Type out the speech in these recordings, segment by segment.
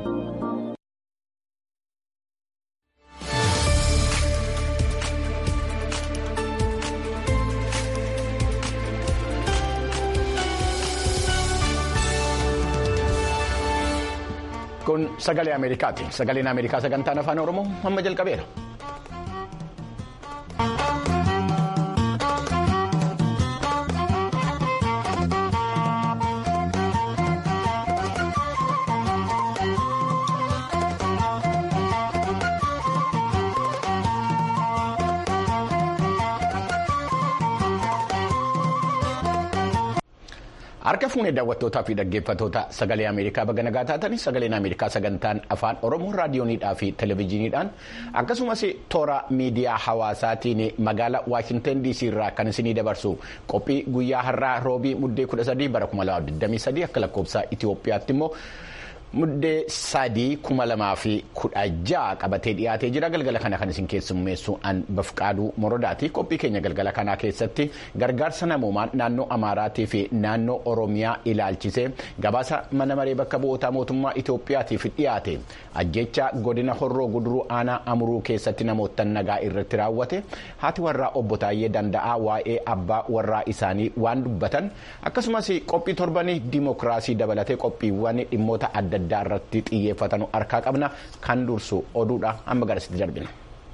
Kun sagalee Ameerikaati. Sagaleen Ameerikaa sagantaan afaan Oromoo amma jalqabeera. Harka fuunee daawwattootaa fi dhaggeeffattoota sagalee Ameerikaa baga nagaa taatanii sagaleen Ameerikaa sagantaan afaan Oromoo raadiyooniidhaa fi televezyiiniidhaan akkasumas toora miidiyaa hawaasaatiin magaalaa Waashintan DC irraa kan isinii dabarsu qophii guyyaa har'aa roobii muddee 13 bara 2023 akka lakkoofsa Itoophiyaatti immoo. Muddee sadii kuma lamaa fi kudha ja'a qabatee dhiyaatee jira galgala kana kan isin keessummeessu an bafqaaduu morodaati qophii keenya galgala kanaa keessatti gargaarsa namoomaa naannoo amaaraatii fi naannoo oromiyaa ilaalchisee gabaasa mana maree bakka bu'ootaa mootummaa Itoophiyaatiif dhiyaate ajjecha godina horroo guduruu aanaa amuruu keessatti namoota nagaa irratti raawwate haati warraa obbo Taayyee Danda'aa waa'ee abbaa warraa isaanii waan dubbatan akkasumas qophii torbanii dimookiraasii dabalatee qophiiwwan dhimmoota adda addaa irratti xiyyeeffatan harkaa qabna kan dursu oduudha amma garasitti darbina.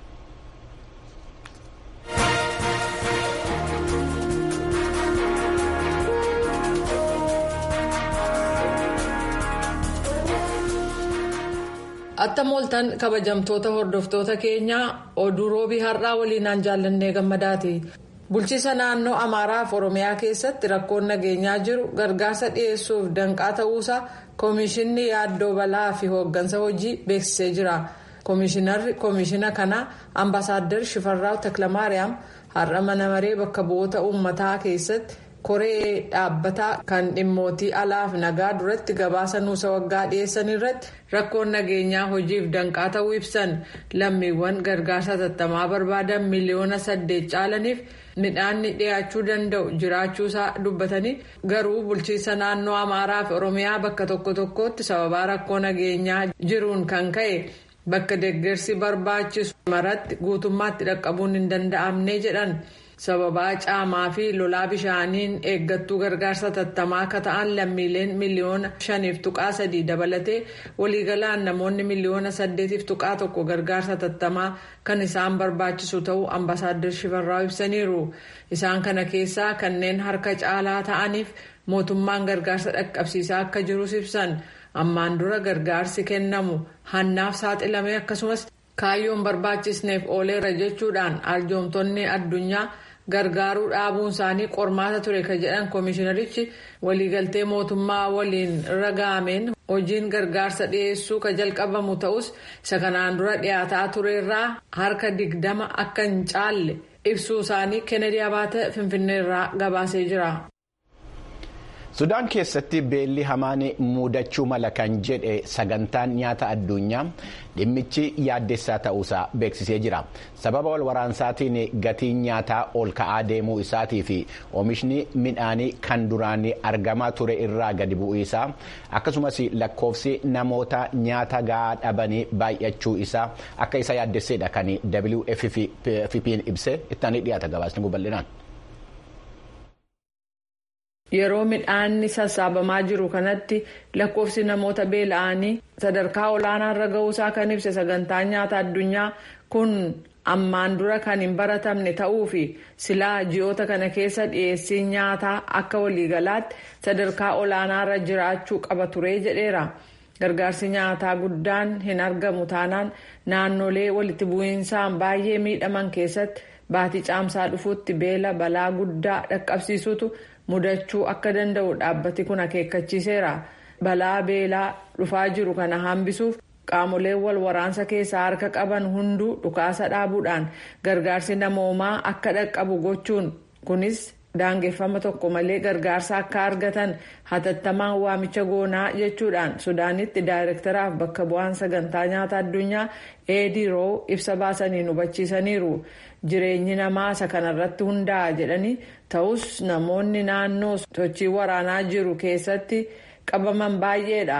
Attam ooltan kabajamtoota hordoftoota keenyaa oduu roobii har'aa waliinaan jaallannee gammadaati. Bulchiisa naannoo Amaaraa fi Oromiyaa keessatti rakkoon nageenyaa jiru gargaarsa dhiyeessuuf danqaa ta'uusaa Koomishinni yaaddoo balaa fi hooggansa hojii beeksisee jira. Koomishinarri koomishina kanaa Ambaasaadder Shifarraaw Taklamaariyaam har'a mana maree bakka bu'oota uummataa keessatti koree dhaabbataa kan dhimmootii alaaf nagaa duratti gabaasa nuusa waggaa dhiyeessan irratti rakkoon nageenyaa hojiif danqaa ta'uu ibsan lammiiwwan gargaarsa hatattamaa barbaadan miliyoona saddeet caalaniif. midhaanni dhiyaachuu danda'u jiraachuusaa dubbatanii garuu bulchiisa naannoo amaaraa fi oromiyaa bakka tokko tokkotti sababaa rakkoo nageenyaa jiruun kan ka'e bakka deeggarsi barbaachisu maratti guutummaatti dhaqqabuun hin danda'amne jedhan sababaa caamaa fi lolaa bishaaniin eeggattuu gargaarsa hatattamaa akka ta'an lammiileen miliyoona shaniif tuqaa sadii dabalatee waliigalaan namoonni miliyoona saddeetiif tuqaa tokko gargaarsa hatattamaa kan isaan barbaachisu ta'uu ambaasaadder shifarraa ibsaniiru isaan kana keessaa kanneen harka caalaa ta'aniif mootummaan gargaarsa dhaqqabsiisaa akka jirus ibsan ammaan dura gargaarsi kennamu hannaaf saaxilame akkasumas kaayyoon barbaachisneef ooleera jechuudhaan arjoomtonni addunyaa gargaaruu dhaabuun isaanii qormaata ture ka jedhan koomishinarichi waliigaltee mootummaa waliin ragaameen hojiin gargaarsa dhiyeessuu ka jalqabamu ta'us isa kanaan dura dhiyaataa tureerraa harka digdama akka hin caalle ibsuu isaanii kennedy abaata finfinneerraa gabaasee jira. Sudaan keessatti beelli hamaan mudachuu mala kan jedhe sagantaan nyaata addunyaa dhimmichi yaaddessaa ta'uusaa beeksisee jira. Sababa wal waraansaatiin gatiin nyaataa ol ka'aa deemuu isaatii fi oomishni midhaanii kan duraan argamaa ture irraa gadi bu'uu isaa akkasumas lakkoofsi namoota nyaata gahaa dhabanii baay'achuu isaa akka isa yaaddesseedha kan WFP'n ibsee ittaanii dhiyaata gabaasni bal'inaan. Yeroo midhaanni sassaabamaa jiru kanatti lakkoofsi namoota beela'anii sadarkaa olaanaarra ga'uusaa kan ibse sagantaan nyaata addunyaa kun ammaan dura kan hin baratamne ta'uu fi silaa ji'oota kana keessa dhiyeessiin nyaataa akka waliigalaatti sadarkaa olaanaarra jiraachuu qaba ture jedheera. Gargaarsi nyaataa guddaan hin argamu taanaan naannolee walitti bu'iinsaan baay'ee miidhaman keessatti baatii caamsaa dhufuutti beela balaa guddaa dhaqqabsiisutu. mudachuu akka danda'u dhaabbati kun akeekkachiiseera balaa beelaa dhufaa jiru kana hambisuuf qaamoleen wal waraansa keessaa harka qaban hunduu dhukaasa dhaabuudhaan gargaarsi namoomaa akka dhaqqabu gochuun kunis daangeffama tokko malee gargaarsa akka argatan hatattamaan waamicha goonaa jechuudhaan sudaanitti daayirektaraaf bakka bu'aan sagantaa nyaata addunyaa eediroo ibsa baasaniin hubachiisaniiru jireenyi namaa isa kanarratti hundaa'a jedhanii ta'us namoonni naannoo sochii waraanaa jiru keessatti qabaman baay'eedha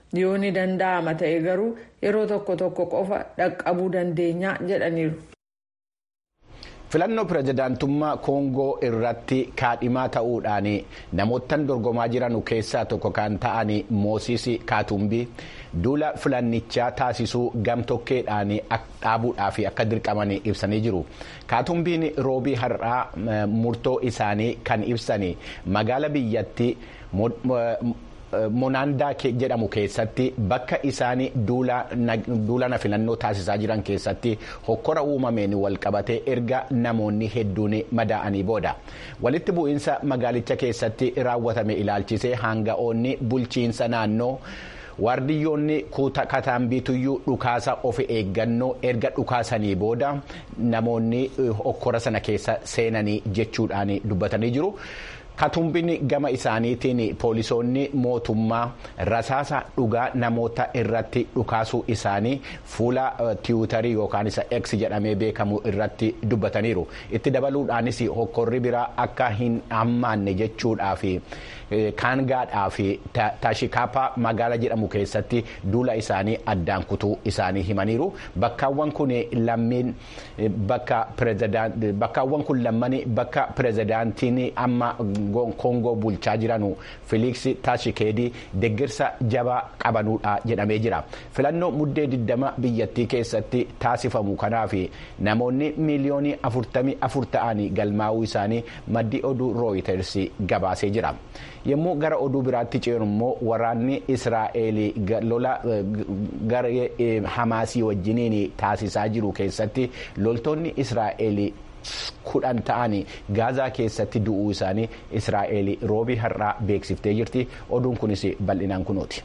yoo ni danda'ama ta'e garuu yeroo tokko tokko qofa dhaqqabuu dandeenya jedhaniiru. filannoo pirezidaantummaa koongoo irratti kaadhimaa ta'uudhaan namoottan dorgomaa jiran keessaa tokko kan ta'an moosiis kaatumbii duula filannichaa taasisuu gamtokkeedhaan dhaabuudhaaf akka dirqaman ibsanii jiru kaatumbiin roobii har'aa murtoo isaanii kan ibsan magaala biyyattii. monaandaa jedhamu keessatti bakka isaan duulana filannoo taasisaa jiran keessatti hokkora uumameen walqabatee erga namoonni hedduun madaa'anii booda walitti bu'iinsa magaalicha keessatti raawwatame ilaalchisee hanga'oonni bulchiinsa naannoo. waardiyyoonni kataambiituyyuu dhukaasa of eeggannoo erga dhukaasanii booda namoonni hokkora sana keessa seenanii jechuudhaan dubbatanii jiru. katumbiin gama isaaniitiin poolisoonni mootummaa rasaasa dhugaa namoota irratti dhukaasuu isaanii fuula tiwutarii yookaan isa x jedhamee beekamu irratti dubbataniiru itti dabaluudhaanis hokkorri biraa akka hin hammaanne jechuudhaaf kaangaadhaa fi taashikaapaa magaala jedhamu keessatti duula isaanii addaan kutuu isaanii himaniiru bakkaawwan kun lammiin bakkaawwan kun lammani bakka pirezidaantiin amma koongoo bulchaa jiranu filiiksi taashikeedii deeggarsa jabaa qabanuudha jedhamee jira filannoo muddee 20 biyyattii keessatti taasifamu kanaaf namoonni miiliyoonii 44 ta'anii galmaa'uu isaanii maddi oduu rooyiters gabaasee jira. yommuu gara oduu biraatti ceenu immoo waraanni israa'el lola garee hamaasii wajjiniin taasisaa jiru keessatti loltoonni israa'el kudhan ta'anii gaazaa keessatti du'uu isaanii israa'el roobii har'aa beeksiftee jirti oduun kunis bal'inaan kunuuti.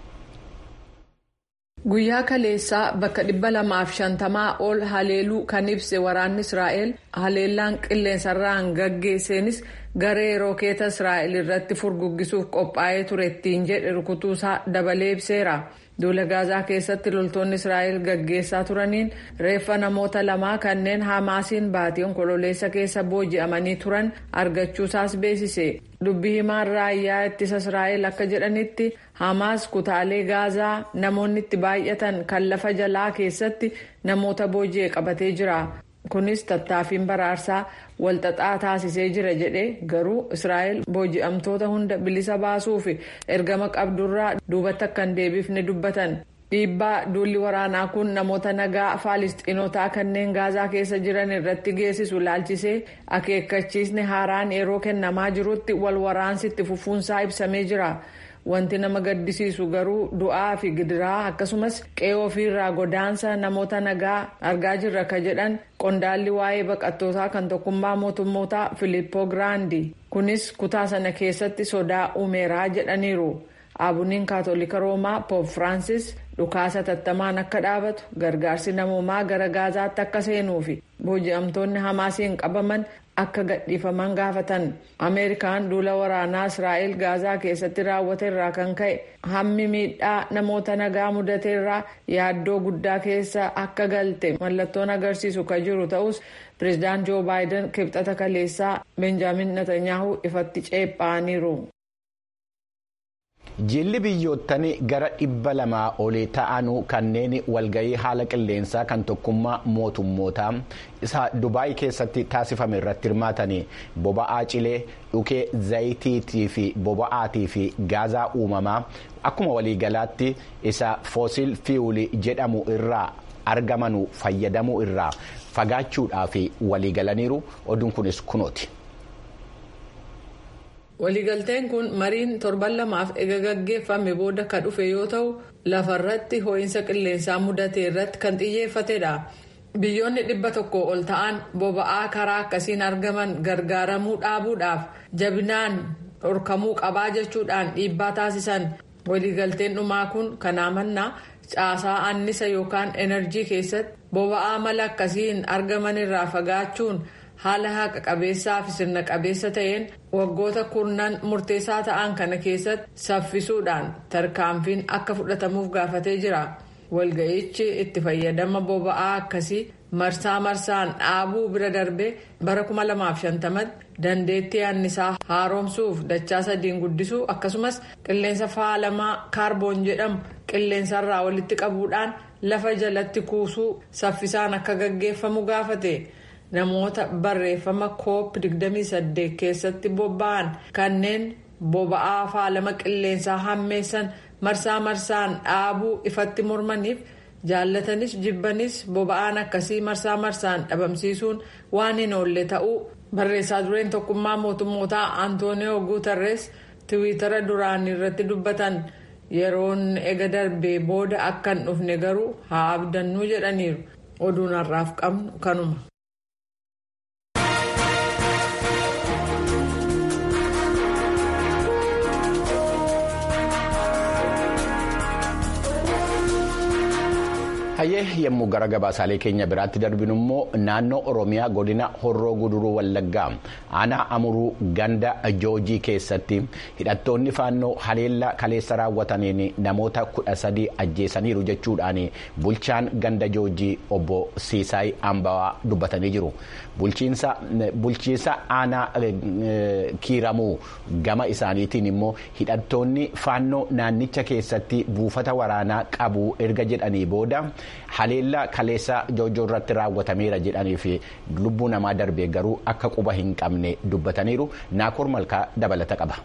guyyaa kaleessaa bakka dhibba lamaaf shantamaa ol haleeluu kan ibse waraanni israa'el haleellaan qilleensarraan gaggeesseenis garee rookeeta israa'el irratti furguggisuuf qophaa'ee ture ittiin jedhe rukutuusaa dabalee ibseera duula gaazaa keessatti loltoonni israa'el gaggeessaa turaniin reeffa namoota lamaa kanneen hamaasiin baatii onkololeessa keessa booji'amanii turan argachuusaas beeksise dubbii himaan raayyaa ittisa israa'el akka jedhanitti hamaas kutaalee gaazaa namoonni itti baay'atan kan lafa jalaa keessatti namoota booji'e qabatee jira kunis tattaaffiin baraarsaa walxaxaa taasisee jira jedhe garuu israa'el booji'amtoota hunda bilisa baasuuf ergama qabdurraa duubatti akka hin deebifne dubbatan dhiibbaa duulli waraanaa kun namoota nagaa faalistiinotaa kanneen gaazaa keessa jiran irratti geessisu laalchisee akeekkachiisni haaraan yeroo kennamaa jirutti wal waraansitti fufuunsaa ibsamee jira. wanti nama gaddisiisu garuu du'aa fi gidiraa akkasumas qe'ee ofiirraa godaansa namoota nagaa argaa jirra ka jedhan qondaalli waa'ee baqattootaa kan tokkummaa mootummootaa filippoo giraandi kunis kutaa sana keessatti sodaa uumeeraa jedhaniiru aabuniin kaatolika roomaa poop firaansis dhukaasa tattamaan akka dhaabatu gargaarsi namoomaa gara gaazaatti akka seenuu fi booji'amtoonni hamaasiin qabaman akka gadhiifaman gaafatan ameerikaan duula waraanaa israa'el gaazaa keessatti raawwate irraa kan ka'e hammi miidhaa namoota nagaa mudate irraa yaaddoo guddaa keessa akka galte mallattoon agarsiisu kan jiru ta'us pireezidaant joo baayiden kibxata kaleessaa benjaamin netanyahu ifatti ceephaaniiru. jilli biyyoottan gara dhibba lamaa olii ta'anuu kanneen walgahii haala qilleensaa kan tokkummaa mootummootaa isa dubaay keessatti taasifame irratti hirmaatanii boba'aa cilee dhukee zayitiitii fi boba'aatii fi gaazaa uumamaa akkuma waliigalaatti isa foosiil fiyuulii jedhamu irraa argamanu fayyadamuu irraa fagaachuudhaaf waliigalaniiru oduun kunis kunooti. waliigalteen kun mariin torban lamaaf ega gaggeeffame booda ka dhufe yoo ta'u lafarratti ho'iinsa qilleensaa mudate irratti kan xiyyeeffatedha biyyoonni dhibba tokko ol ta'an boba'aa karaa akkasiin argaman gargaaramuu dhaabuudhaaf jabinaan dhorkamuu qabaa jechuudhaan dhiibbaa taasisan waliigalteen dhumaa kun kanaa mannaa caasaa annisa yookaan enerjii keessatti boba'aa mala akkasiin argaman irraa fagaachuun. haala haqa qabeessaa fi sirna qabeessa ta'een waggoota kurnan murteessaa ta'an kana keessatti saffisuudhaan tarkaanfiin akka fudhatamuuf gaafatee jira walga'ichi itti fayyadama boba'aa akkasii marsaa marsaan dhaabuu bira darbee bara 2050 dandeettii annisaa haaromsuuf dachaa sadiin guddisuu akkasumas qilleensa faalamaa kaarboon jedhamu qilleensarraa walitti qabuudhaan lafa jalatti kuusuu saffisaan akka gaggeeffamu gaafate namoota barreeffama koop 28 keessatti bobba'an kanneen boba'aa faalama qilleensaa hammeessan marsaa marsaan dhaabuu ifatti mormaniif. jaallatanis jibbanis boba'aan akkasii marsaa marsaan dhabamsiisuun waan hin oolle ta'uu barreessaa dureen tokkummaa mootummootaa antooniyoo guutarrees tiwiitara duraan irratti dubbatan yeroon ega darbee booda akka hin dhufne garuu haa abdannuu jedhaniiru oduun har'aaf qabnu kanuma. hayyee yommuu gara gabaasaalee keenya biraatti darbinu immoo naannoo oromiyaa godina horroo guduruu wallaggaa aanaa amuruu ganda joojii keessatti hidhattoonni faannoo haleellaa kaleessa raawwataniin namoota kudha sadii ajjeesaniiru jechuudhaan bulchaan ganda joojii obbo siisaay ambawaa dubbatanii jiru bulchiinsa aanaa kiiramuu gama isaaniitiin immoo hidhattoonni faannoo naannicha keessatti buufata waraanaa qabu erga jedhanii booda. haleellaa kaleessa joojoo irratti raawwatameera jedhanii fi lubbuu namaa darbee garuu akka quba hin qabne dubbataniiru naakoor malkaa dabalata qaba.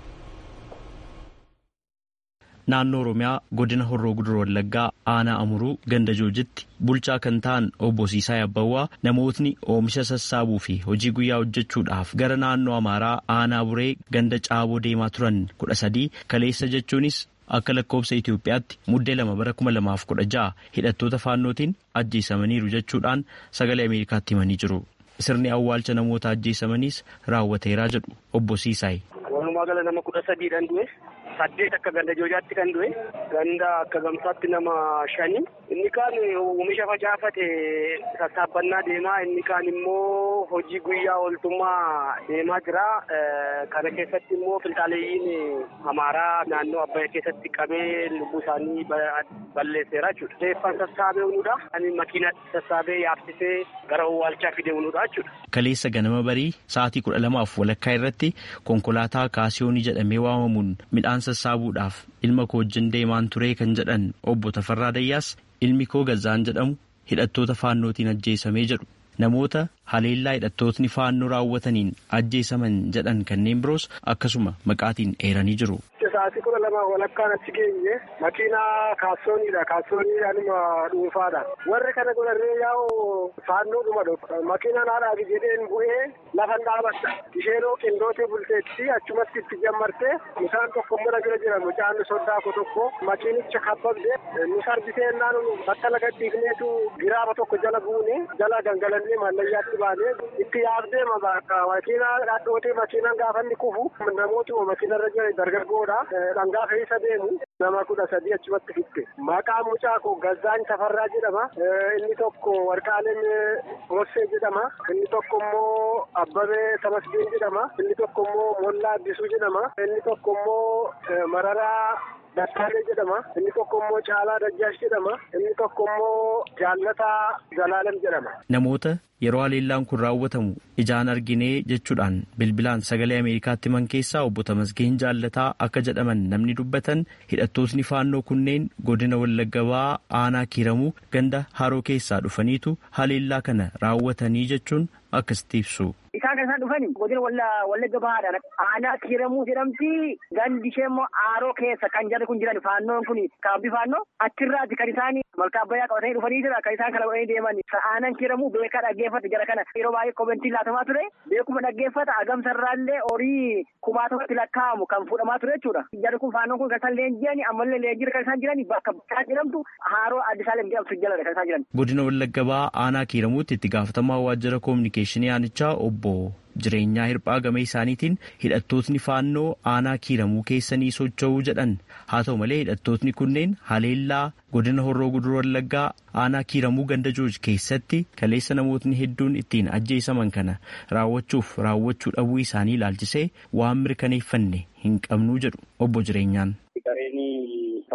naannoo oromiyaa godina horroo guduruu wallaggaa aanaa amuruu ganda joojitti bulchaa kan ta'an obbo Siisaay Abbawaa namootni oomisha sassaabuu fi hojii guyyaa hojjechuudhaaf gara naannoo amaaraa aanaa buree ganda caaboo deemaa turan kudha sadii kaleessa jechuunis akka lakkoobsa Itoophiyaatti muddee lama bara kuma lamaaf kudha ja'a hidhattoota faannootiin ajjeesamaniiru jechuudhaan sagalee Ameerikaatti himanii jiru. Sirni awwaalcha namoota ajjeesamaniis raawwateeraa jedhu obbo Siisaay. Walumaa gala nama kudha sadiidhaan du'e saddeet akka ganda joojaatti kan du'e ganda akka gamsaatti nama shani inni kaan oomisha facaafate sassaabbannaa deemaa inni kaan immoo hojii guyyaa ooltummaa deemaa jira kana keessatti immoo filxaaleeyyiin amaaraa naannoo abbayya keessatti qabee lubbuu isaanii balleesseera jechuudha. Reeffaan sassaabee unuudha. Ani makiinatti sassaabee yaabsisee gara owwaalchaa fidee unuudha jechuudha. Kaleessa ganama barii sa'aatii kudha lamaaf walakkaa irratti konkolaataa kaasiyoonii jedhamee waamamuun midhaan sassaabuudhaaf ilma koo wajjin deemaan turee kan jedhan obbo Tafarraa Dayyaas ilmi koo Gazzaan jedhamu hidhattoota faannootiin ajjeesamee jedhu namoota haleellaa hidhattootni faannoo raawwataniin ajjeesaman jedhan kanneen biroos akkasuma maqaatiin eeranii jiru. Sa'aatii kudha lama walakkaan achi geenye makiinaa kaassooniidha. Kaassoonii anuma dhuunfaadha. Warri kana godhannee yaa'u faannoodhuma dhufa. Makiinaan haadhaaf jedheen bu'ee lafan dhaabadha. Isheenoo qindootee bulteetti achumatti itti jammartee isaan tokko mana bira jira mucaan soddaako tokko makiinicha kabbabde nu sarbisee naan bakka laga dhiifneetu giraaba tokko jala buune jala gangalannee mallayyaatti baanee itti yaabdee makiinaa dhadhootee makiinaan gaafanni kufu namootuma makiinarra jira dargaggoodha. Dhangaa fe'isa deemu nama kudha sadii achumatti fitte. Maqaan mucaa koo Gazzaan Tafarraa jedhama. Inni tokko Warqaaleen Mossee jedhama. Inni tokko immoo Abbabee Tamasbiin jedhama. Inni tokko immoo Mollaa Addisuu jedhama. Inni tokko immoo Mararaa Dattaalee jedhama. Inni tokko immoo Caalaa Dajjaash jedhama. Inni tokko immoo Jaallataa Zalaalam jedhama. Namoota yeroo haleellaan kun raawwatamu ijaan arginee jechuudhaan bilbilaan sagalee ameerikaatti himan keessaa obbo Tamasgeen jaallataa akka jedhaman namni dubbatan hidhattootni faannoo kunneen godina wallaggaa aanaa kiiramuu ganda haroo keessaa dhufaniitu haleellaa kana raawwatanii jechuun akkasitti ibsu. Isaan kan isaan dhufani godina wallagga bahaadhaan aanaa kiiramuu jedhamti gandi ishee immoo aaroo keessa kan jarri kun jiran faannoon kun kaabbii faannoo achirraati kan isaan malkaa abbayyaa qabatanii dhufanii jira kan isaan kana godhanii deeman aanaan kiiramuu beekaa dhaggeeffate jara kana yeroo baay'ee komentii laatamaa ture beekuma dhaggeeffata agamsarraallee horii kumaatamatti lakkaa'amu kan fuudhamaa ture jechuudha jarri kun faannoon kun kan isaan leenji'ani ammallee leenjira kan isaan jiran bakka isaan jedhamtu haaroo addisaalem jedhamtu jaladha kan isaan jiran. Godina wallagga bahaa aanaa kiiramuutti itti gaafatamaa waajjira koominikeeshinii aanichaa obbo jireenyaa hirphaa game isaaniitiin hidhattootni faannoo aanaa kiiramuu keessanii socho'uu jedhan haa ta'u malee hidhattootni kunneen haleellaa godina horroo guduruu wallaggaa aanaa kiiramuu ganda jooj keessatti kaleessa namootni hedduun ittiin ajjeesaman kana raawwachuuf raawwachuu dhabuu isaanii ilaalchisee waan mirkaneeffanne hin qabnuu jedhu obbo jireenyaan.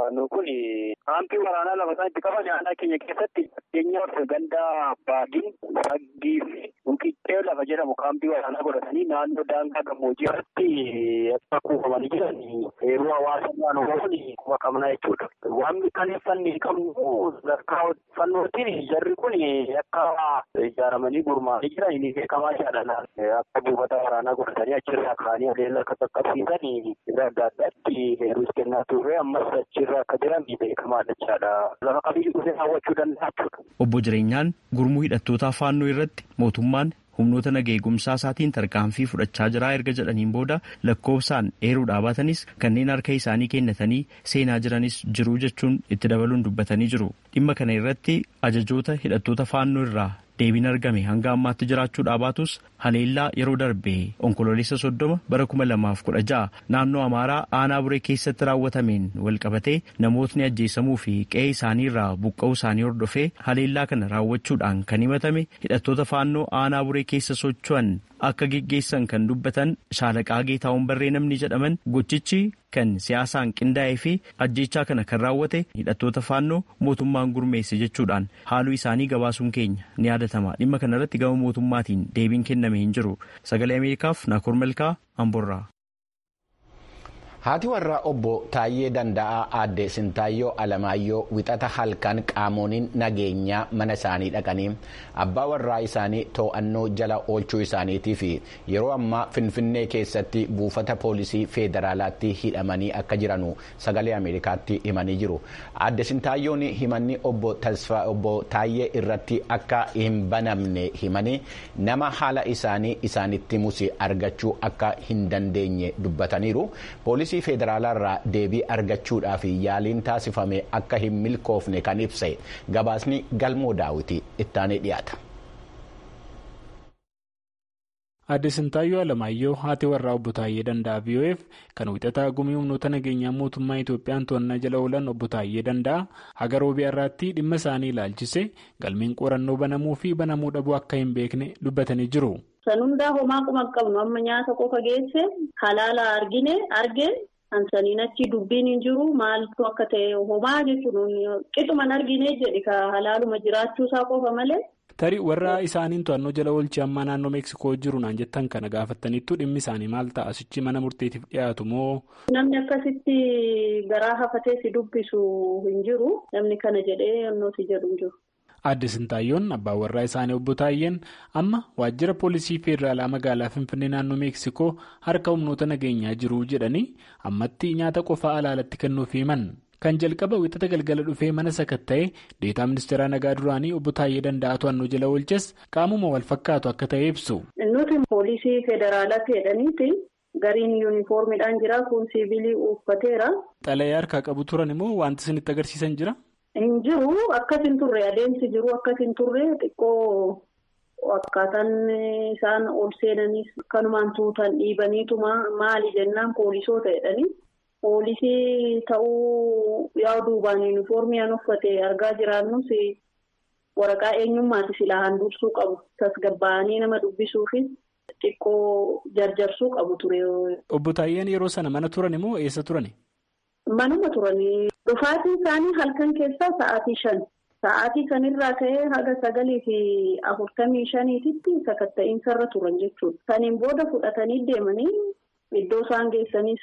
faannoo kun kaampii waraanaa lafa isaan itti qaban aanaa keenya keessatti fakkeenyaaf gandaa baadii saggii fi muqiccee lafa jedhamu kaampii waraanaa godhatanii naannoo daangaa gammoojjii irratti akka kuufamanii jiran heeruu hawaasa naannoo kuma qabna jechuudha. Waan mirkaneeffanne qabnu sadarkaa fannootiin jarri kun akka ijaaramanii gurmaa'anii jiran ni beekamaa jedhan akka buufata waraanaa godhatanii achirraa ka'anii adeemsa akka qaqqabsiisan irra adda addaatti heeruus kennaa turre ammas achirra akka jiran ni beekamaadha jechaadha. Lafa qabiyyuu dhufee hawwachuu danda'a jechuudha. Obbo Jireenyaan gurmuu hidhattootaa faannoo irratti mootummaan humnoota naga eegumsaa isaatiin tarkaanfii fudhachaa jira erga jedhaniin booda lakkoofsaan eeruudhaa baatanis kanneen harka isaanii kennatanii seenaa jiranis jiru jechuun itti dabaluun dubbatanii jiru. Dhimma kana irratti ajajoota hidhattoota faannoo irraa deebiin argame hanga ammaatti jiraachuudhaa baatus haleellaa yeroo darbe onkololeessa soddoma bara kuma lamaaf kudha ja'a naannoo amaaraa aanaa buree keessatti raawwatameen walqabatee namootni ajjeesamuu fi qe'ee isaanii irraa buqqa'uu isaanii hordofee haleellaa kana raawwachuudhaan kan himatame hidhattoota faannoo aanaa buree keessa socho'an akka geggeessan kan dubbatan shaalaqaa geetaawwan barree namni jedhaman gochichi kan siyaasaan qindaa'ee fi ajjeechaa kana kan raawwate hidhattoota faannoo mootummaan gurmeesse jechuudhaan haaluu isaanii gabaasuun keenya ni yaadatama dhimma kana irratti gama mootummaatiin deebiin kenname hin jiru sagalee ameerikaaf naakoor malkaa amborraa. haati warraa obbo Taayyee Danda'aa aadde Sintaayyoo Alamaayyoo wixata halkan qaamoniin nageenyaa mana isaanii dhaqanii abbaa warraa isaanii to'annoo jala oolchuu isaaniitii fi yeroo ammaa Finfinnee keessatti buufata poolisii feederaalaatti hidhamanii akka jiranu sagalee Ameerikaatti himanii jiru. Aadde Sintaayyoon himanni obbo Taayyee irratti akka hin banamne himanii nama haala isaanii isaanitti musi argachuu akka hin dandeenye dubbataniiru. poolisii federaalaa irraa deebii argachuudhaaf yaaliin taasifame akka hin milkoofne kan ibse gabaasni galmoo daawiti ittaanee dhiyaata. Aadde Sintaayyoo Alamaayyoo haati warraa obbo Taayyee Danda'aa VOF kan wixataa gumii humnoota nageenyaa mootummaa Itoophiyaan to'annaa jala oolan obbo Taayyee Danda'aa haga roobii irraatti dhimma isaanii ilaalchise galmeen qorannoo banamuu fi banamuu dhabuu akka hin beekne dubbatanii jiru. San hundaa homaa quma qabnu amma nyaata qofa geesse halaala argine argeen hansaniin achi dubbiin hin jiru maaltu akka ta'e homaa jechuun qixuman argine jedhi ka halaaluma jiraachuusaa qofa malee. Tarii warra isaaniin to'annoo jala oolchee amma naannoo Meeksikoo jiru naan jettan kana gaafataniittu dhimmi isaanii maal ta'a asichi mana murteetiif dhiyaatu moo. Namni akkasitti garaa hafatee si dubbisu hin jiru namni kana jedhee yonnooti jedhu hin jiru. Aadde Sintaayyoon abbaan warraa isaanii obbo Taayyeen amma waajjira poolisii federaalaa magaalaa Finfinnee naannoo Meeksikoo harka humnoota nageenyaa jiru jedhanii ammatti nyaata qofaa alaalatti kennuuf himan. Kan jalqaba wixata galgala dhufee mana sakatta'ee deetaa ministeeraa nagaa duraanii obbo Taayyee Danda'aa to'annoo jala oolches qaamuma wal fakkaatu akka ta'e ibsu. Nuti poolisii federaalaatti jedhaniiti gariin yuunifoormiidhaan jira kun siivilii uffateera. Xalayee harkaa qabu turan immoo wanti isinitti agarsiisan jira? Hin jiru akkas hin turre adeemsi jiru akkas hin turre xiqqoo akkaataan isaan ol seenanis kanumaan tuutan dhiibaniitu maali jennaan poolisoota jedhanii. Poolisii ta'uu yaa'u duubaan yuunifoormiyaan uffate argaa jiraannus waraqaa eenyummaati silaa handursuu qabu tasgabbaa'anii nama dubbisuufi xiqqoo jarjarsuu qabu ture. Obbo Taayyeen yeroo sana mana turan immoo eessa turani? Manuma turanii dhufaatiin isaanii halkan keessaa sa'aatii shan sa'aatii sanirraa ka'ee haga sagalii fi afurtamii shaniititti sakatta'iinsa irra turan jechuudha. Saniin booda fudhatanii deemanii. Iddoo isaan geessanis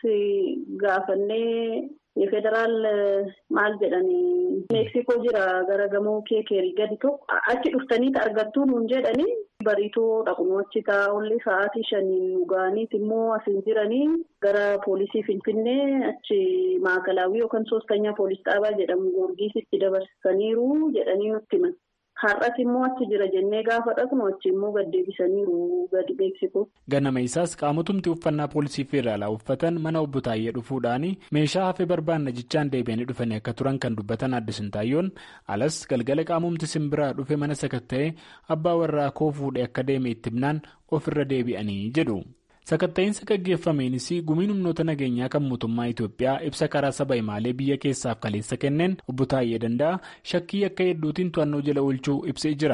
gaafannee federaal maal jedhanii meeksikoo jira gara gamoo keekeerii gadi tokko achi dhuftaniiti argattuu nuun jedhanii bariitoo dhaqnu achi taa'ullee sa'aatii shanii dhugaaniiti immoo asiin jiranii gara poolisii finfinnee achi maakalaawii yookaan soostanyaa poolis dhaabaa jedhamu goorgiisitti dabarsaniiru jedhanii nutti himan. Har'as immoo achi jira jennee gaafa dhaqnu achi immoo gad deebisaniiru gadi beeksisu. Ganama isaas qaamotumti uffannaa poolisii federaalaa uffatan mana obbo Taayyee dhufuudhaan meeshaa hafee barbaanna jechaan deebi'anii dhufanii akka turan kan dubbatan Aadde Sintaayyoon alas galgala qaamumti simbiraa dhufe mana sakatta'ee abbaa warraa koo fuudhee akka deeme itti himnaan ofirra deebi'anii jedhu. Sakatta'iinsa gaggeeffameenis gumiin humnoota nageenyaa kan mootummaa Itoophiyaa ibsa karaa saba himaalee biyya keessaaf kaleessa kenneen obbo Taayyee Danda'a shakkii akka hedduutiin to'annoo jala oolchuu ibsee jira.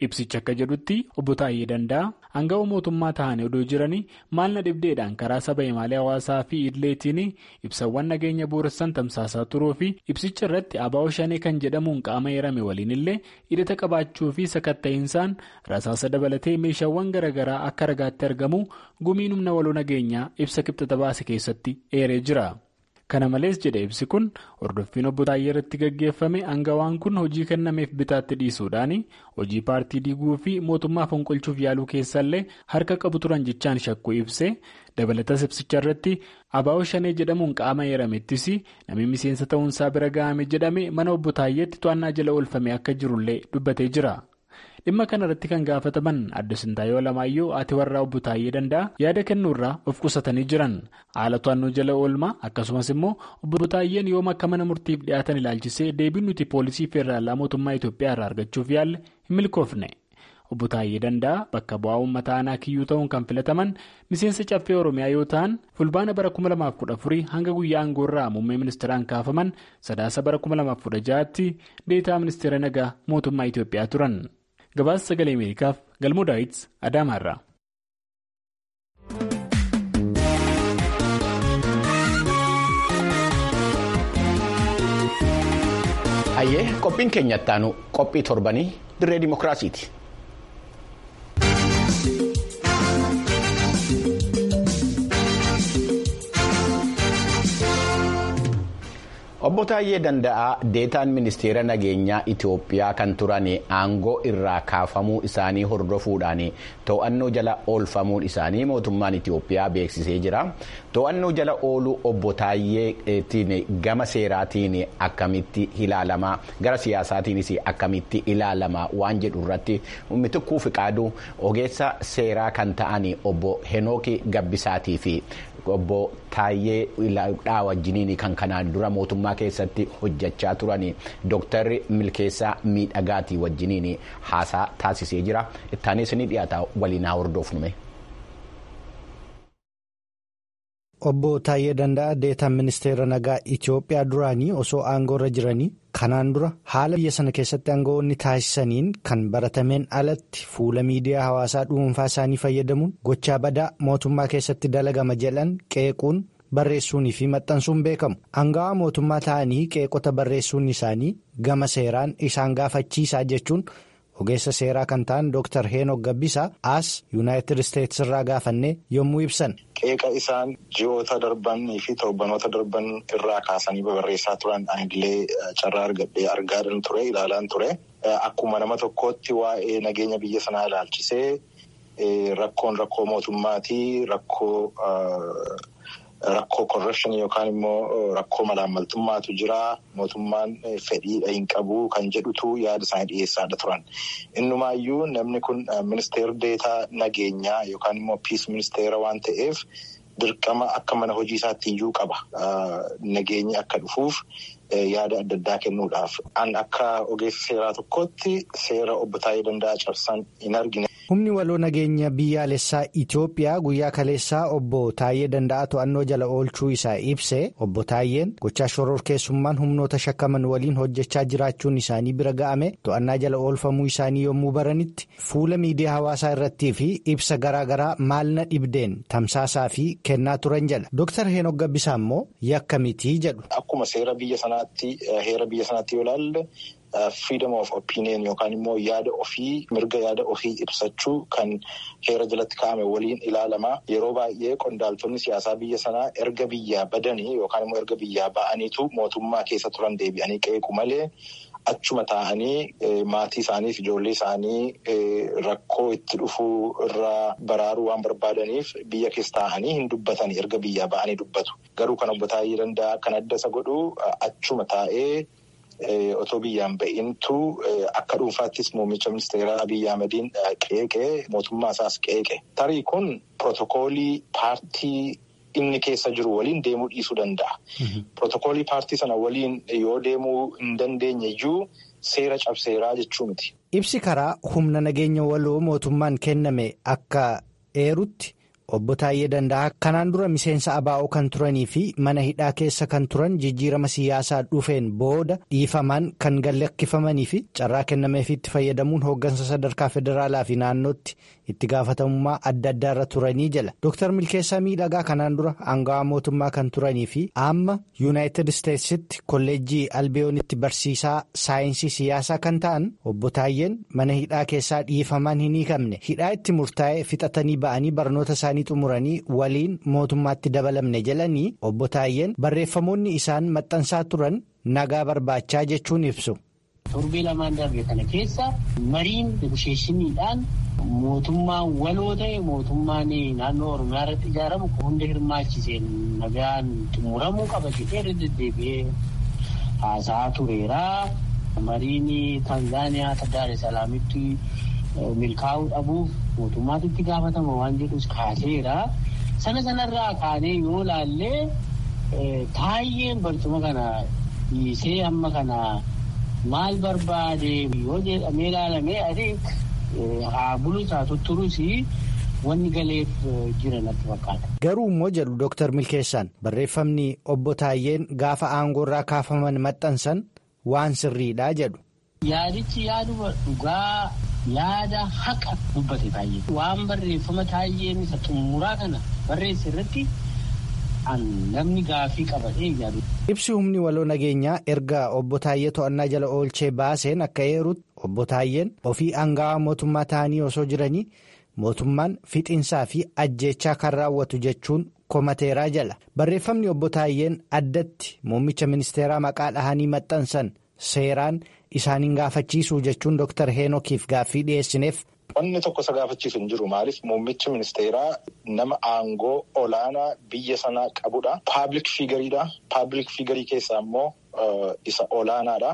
Ibsichi akka jedhutti obbo Taayyee Danda'a aangawa mootummaa ta'anii odoo jiranii maal na dhibdeedhaan karaa saba himaalee hawaasaa fi idileetiin ibsawwan nageenya booressan tamsaasaa turuu fi ibsicha irratti abaa'oo shanee kan jedhamuun qaama eerame waliin illee hidhata qabaachuu fi sakatta'insaan rasaasa dabalatee meeshaawwan garaagaraa akka ragaatti argamu gumiin humna waloo nageenyaa ibsa kibxata baase keessatti eeree jira. kana malees jedhe ibsi kun hordoffiin obbo Taayyee irratti gaggeeffame aangawaan kun hojii kennameef bitaatti dhiisuudhaan hojii paartii diiguu fi mootummaa fonqolchuuf yaaluu keessallee harka qabu turan jechaan shakkuu ibse dabalatas ibsicha irratti abaa'oo shanee jedhamuun qaama eeramettis namni miseensa ta'uunsaa bira ga'ame jedhame mana obbo Taayyeetti to'annaa jala oolfame akka jirullee dubbatee jira. dhimma kana irratti kan gaafataman adda sintaayoo lamaayyoo ati warraa obbo Taayyee Danda'a yaada kennuurraa of qusatanii jiran haala to'annoo jala oolmaa akkasumas immoo obbo Taayyeen yoom akka mana murtiif dhiyaatan ilaalchisee deebiin nuti poolisii feeraalaa mootummaa Itoophiyaa irraa argachuuf yaalle hin milkoofne. obbo Taayyee Danda'a bakka bu'aa uummata aanaa kiyyuu ta'uun kan filataman miseensa caffee oromiyaa yoo ta'an fulbaana bara 2014 hanga guyyaa aangoorraa muummee ministeeraan kaafaman sadaasa bara 2016tti deetaa ministeera nagaa mootummaa Itoophiyaa turan. gabaasa sagalee ameerikaaf galmoo daawit adaamaarraa. hayyee qophiin keenya ittaanu qophii torbanii dirree dimokiraasiiti. obbo Taayyee Danda'aa deetaan ministeera nageenyaa Itoophiyaa kan turan aangoo irraa kaafamuu isaanii hordofuudhaan to'annoo jala oolfamuun isaanii mootummaan Itoophiyaa beeksisee jira. To'annoo jala ooluu obbo Taayyeetiin gama seeraatiin akkamitti ilaalama gara siyaasaatiinis akkamitti ilaalama waan jedhu irratti mitikkuu fiqaaduu ogeessa seeraa kan ta'an obbo Henooki Gabbisaatii fi obbo Taayyee dhaa wajjiniin kan kanaan dura mootummaa keessatti hojjechaa turan dooktarri milkeessaa miidhagaatii wajjiniin haasaa taasisee jira ittaanis ni dhiyaata waliin haa hordofnume. Obbo Taayyee Danda'a deetaan ministeera nagaa Itoophiyaa duraanii osoo aangoorra jiranii kanaan dura haala biyya sana keessatti aangawoonni taasisaniin kan baratameen alatti fuula miidiyaa hawaasaa dhuunfaa isaanii fayyadamuun gochaa badaa mootummaa keessatti dalagama jedhan qeequun barreessuunii fi maxxansuun beekamu. Aangawaa mootummaa ta'anii qeeqota barreessuun isaanii gama seeraan isaan gaafachiisaa jechuun. ogeessa seeraa kan ta'an Dr. Heenok Gabbisaa as Yuunaayitid Isteets irraa gaafannee yommuu ibsan. Qeeqa isaan ji'oota darbanii fi torbanoota darban irraa kaasanii babarreessaa turan aniillee carraa argadhee argaadhan ture ilaalaan ture. Akkuma nama tokkootti waa'ee nageenya biyya sanaa ilaalchisee rakkoon rakkoo mootummaatii rakkoo. Rakkoo korrapshinii yookaan immoo rakkoo malaammaltummaatu jira. Mootummaan fedhiidha hin qabu kan jedhutu yaada isaanii dhiyeessaadha turan. Innumaayyuu namni kun ministeera deetaa nageenyaa yookaan immoo piis ministeera waan ta'eef dirqama akka mana hojii isaatti iyyuu qaba. Nageenyi akka dhufuuf yaada adda addaa kennuudhaaf. An akka ogeessa seeraa tokkootti seera obbo Taayee Danda'a cabsan hin argine. Humni waloo nageenya biyyaalessaa Itoophiyaa guyyaa kaleessaa obbo Taayyee Danda'a to'annoo jala oolchuu isaa ibse obbo Taayyeen gochaa shororkeessummaan humnoota shakkaman waliin hojjechaa jiraachuun isaanii bira ga'ame to'annaa jala oolfamuu isaanii yommuu baranitti fuula miidiyaa hawaasaa irrattii fi ibsa garaagaraa maalna dhibdeen tamsaasaa fi kennaa turan jala Dr. Heenok Gabbisaa immoo yakka mitii jedhu. Akkuma seera biyya sanaatti heera biyya sanaatti yoo ilaalle. Freedom of opinion yookaan immoo yaada ofii mirga yaada ofii ibsachuu kan heera jalatti kaa'ame waliin ilaalama. Yeroo baay'ee qondaaltonni siyaasaa biyya sanaa erga biyyaa badanii yookaan immoo erga biyyaa ba'aniitu mootummaa keessa turan deebi'anii qeequ malee achuma taa'anii maatii isaaniif ijoollee isaanii rakkoo itti dhufuu irraa baraaruu waan barbaadaniif biyya keessa taa'anii hin dubbatanii erga biyyaa ba'anii dubbatu. Garuu kan obbo Taayee Danda'a kan adda isa godhu achuma taa'ee. Otoo biyyaan ba'intu akka dhuunfaattis muummicha ministeeraa Abiyyi Ahmediin qeeqee mootummaa isaas qeeqe. Tarii kun pirootokoolii paartii inni keessa jiru waliin deemuu dhiisuu danda'a. Pirootokoolii paartii sana waliin yoo deemuu hin dandeenye iyyuu seera cabseeraa jechuu miti. Ibsi karaa humna nageenya waloo mootummaan kenname akka eerutti obbo Taayyee Danda'aa kanaan dura miseensa abaa'oo kan turanii fi mana hidhaa keessa kan turan jijjiirama siyaasaa dhufeen booda dhiifamaan kan gallakkifamanii fi carraa kennameefii itti fayyadamuun hooggansa sadarkaa federaalaa fi naannootti itti gaafatamummaa adda addaarra turanii jala Dr. Milkeessaa Miidhagaa kanaan dura aangawaa mootummaa kan turanii fi amma yuunaayitid isteetsitti kolleejjii albeeyoonitti barsiisaa saayinsii siyaasaa kan ta'an obbo Taayyeen mana hidhaa keessaa dhiifamaan hin hiikamne hidhaa itti murtaa'ee fixatanii ba'anii barnoota isaanii xumuranii waliin mootummaatti dabalamne jalanii obbo Taayyeen barreeffamoonni isaan maxxansaa turan nagaa barbaachaa jechuun ibsu. Torbee lamaan darbe kana keessa mariin negosheeshiniidhaan mootummaan waloo ta'e mootummaan naannoo Oromiyaa irratti ijaaramu hunda hirmaachiseen nagaan xumuramuu qaba jedhee irra deddeebi'ee haasa'aa tureera. Mariin Tanzaaniyaa Daar Salaamitti milkaa'uu dhabuuf mootummaatu itti gaafatama waan jedhus kaaseera. Sana sanarraa kaanee yoo laallee Taayyeen barcuma kana dhiisee amma kana maal barbaade yoo jedhamee ilaalamee adii haa bulu taatu turus wanni galeef jira natti fakkaata. Garuu immoo jedhu Dooktar Milkeessaan barreeffamni obbo Taayyeen gaafa aangoorraa kaafaman maxxansan waan sirriidhaa jedhu. Yaadichi yaaduma dhugaa yaada haqa dubbate Taayyee. Waan barreeffama Taayyeen isa xumuraa kana barreesse irratti namni gaafii qabatee yaadu. Ibsi humni waloo nageenyaa erga obbo Taayyee to'annaa jala oolchee baaseen akka eerutti obbo Taayyeen ofii aangawaa mootummaa ta'anii osoo jiranii mootummaan fixinsaa fi ajjeechaa kan raawwatu jechuun komateeraa jala. Barreeffamni obbo Taayyeen addatti muummicha ministeeraa maqaa dhahanii maxxansan seeraan isaaniin gaafachiisuu jechuun Dr. Heenokiif gaaffii dhiyeessineef. Wanni tokko isa gaafachiisu hin jiru maaliif muummichi ministeeraa nama aangoo olaanaa biyya sanaa qabudha. Paablik fiigariidha. Paablik fiigarii keessaa immoo isa olaanaadha.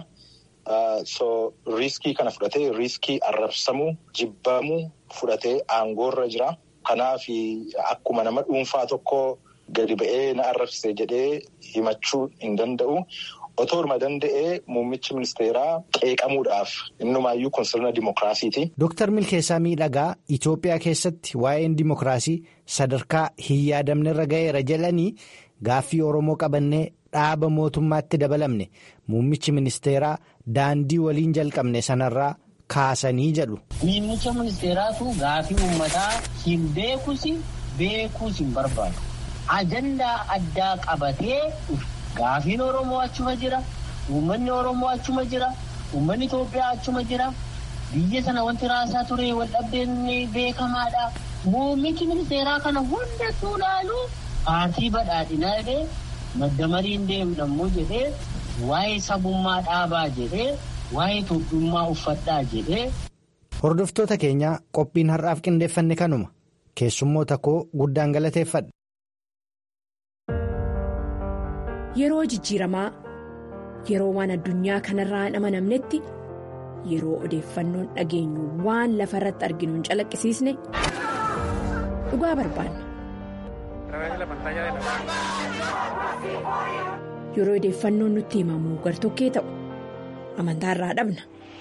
So riiskii kana fudhatee riiskii arrabsamuu jibbamuu fudhatee aangoorra jira. Kanaaf akkuma nama dhuunfaa tokko gadi ba'ee na arrabse jedhee himachuu hin danda'u. Otooruma danda'ee muummichi ministeeraa qeeqamuudhaaf innumaayyuu kun sirna dimookiraasiiti. Dooktar Milkeessaa Miidhagaa Itoophiyaa keessatti waa'een dimookiraasii sadarkaa hin yaadamnerra ga'eera jedhanii gaaffii Oromoo qabannee dhaaba mootummaatti dabalamne muummichi ministeeraa daandii waliin jalqabne sanarraa kaasanii jedhu. Muummicha ministeeraatu gaaffii uummataa hin beekusi beekuus hin barbaadu. Ajandaa addaa qabatee. Gaafiin Oromoo achuma jira. Uummanni Oromoo achuma jira. Uummanni Itoophiyaa achuma jira. Biyya sana wanti raasaa ture wal dhabdeen beekamaadha. Muummichi ministeeraa kana hundattuu ilaalu paartii badhaadhinaa jedhee madda mariin deemnammoo jedhee waa'ee sabummaa dhaabaa jedhee waa'ee Itoophiyummaa uffadhaa jedhee. Hordoftoota keenyaa qophiin har'aaf qindeeffanne kanuma keessummoota koo guddaan galateeffadha. Yeroo jijjiiramaa yeroo waan addunyaa kanarraa hin amanamnetti yeroo odeeffannoon dhageenyu waan lafa irratti arginu hin calaqqisiisne dhugaa barbaanna. Yeroo odeeffannoon nutti himamu gartokkee ta'u amantaarraa dhabna.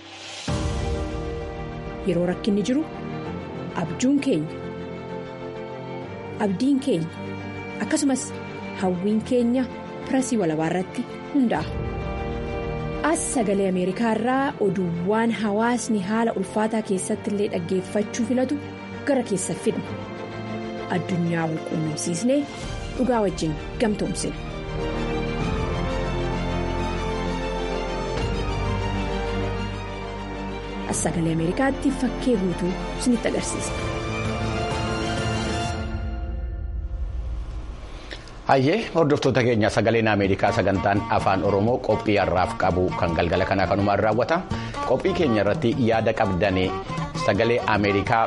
Yeroo rakkinni jiru abjuun keenya abdiin keenya akkasumas hawwiin keenya. pirasii walabaa irratti hundaa'a. As sagalee Ameerikaa irraa oduuwwan hawaasni haala ulfaataa keessatti illee dhaggeeffachuu filatu gara keessa fidna. Addunyaa wal quunnamsiisnee dhugaa wajjin gamtoomsina. As sagalee Ameerikaatti fakkee guutuu isinitti agarsiisa. Hayyee hordoftoota keenya sagaleen Ameerikaa sagantaan afaan Oromoo qophii har'aaf qabu kan galgala kanaa kanumaan raawwata. Qophii keenya irratti yaada qabdanii sagalee Ameerikaa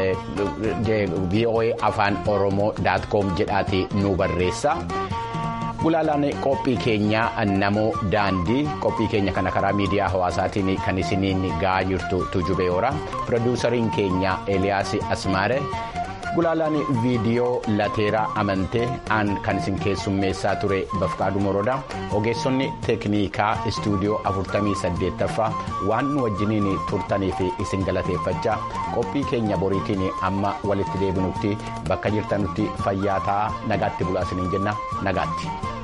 VOA afaan Oromoo daatkoom jedhaati nu barreessa. Gulaalaan qophii keenyaa namoo daandii qophii keenya kana karaa miidiyaa hawaasaatiin kan isiniin ga'aa jirtu Tujubee Horaa. Pirodiisariin keenya Eliyaas Asmaare. gulaalaan viidiyoo lateeraa amantee aan kan isin keessummeessaa ture bafqaaduu moroodha ogeessonni teeknikaa istuudiyoo 48ffaa waan nu wajjiniin turtanii fi isin galateeffachaa qophii keenya boriitiin amma walitti deebinutti bakka jirtanutti fayyaa ta'aa nagaatti bulaa isiniin jenna nagaatti.